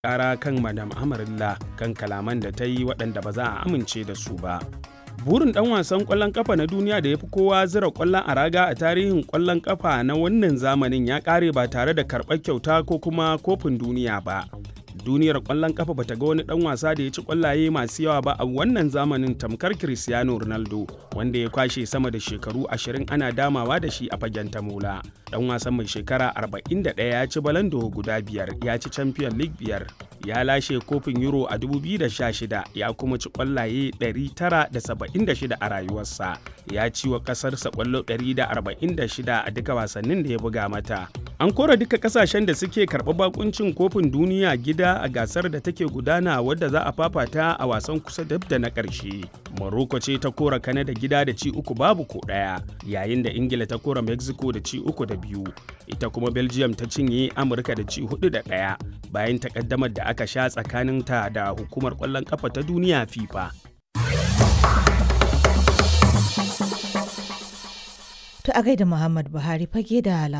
ƙara kan madam amarilla kan kalaman da ta yi waɗanda ba za a amince da su ba burin ɗan wasan ƙwallon ƙafa na duniya da ya fi kowa zira ƙwallon a raga a tarihin ƙwallon ƙafa na wannan zamanin ya ƙare ba tare da karɓar kyauta ko kuma kofin duniya ba duniyar ƙwallon ƙafa bata ga wani ɗan wasa da ya ci ƙwallaye masu yawa ba a wannan zamanin tamkar cristiano ronaldo wanda ya kwashe sama da shekaru ashirin ana damawa da shi a fagen tamola ɗan wasan mai shekara 41 ya ci balando guda biyar ya ci champion league biyar ya lashe kofin euro a 2016 ya kuma ci kwallaye 976 a rayuwarsa ya ci wa kasarsa kwallo 146 a duka wasannin da ya buga mata an kora duka kasashen da suke karɓa bakuncin kofin duniya gida a gasar da take gudana wadda za a fafata a wasan kusa dab da na ƙarshe morocco ce ta kora kanada gida da ci uku babu ko ɗaya yayin da ingila ta kora mexico da ci uku da biyu ita kuma belgium ta cinye amurka da ci hudu da ɗaya bayan takaddamar da aka sha tsakaninta da hukumar ƙwallon ƙafa ta duniya fifa To a gaida Muhammad Buhari fage da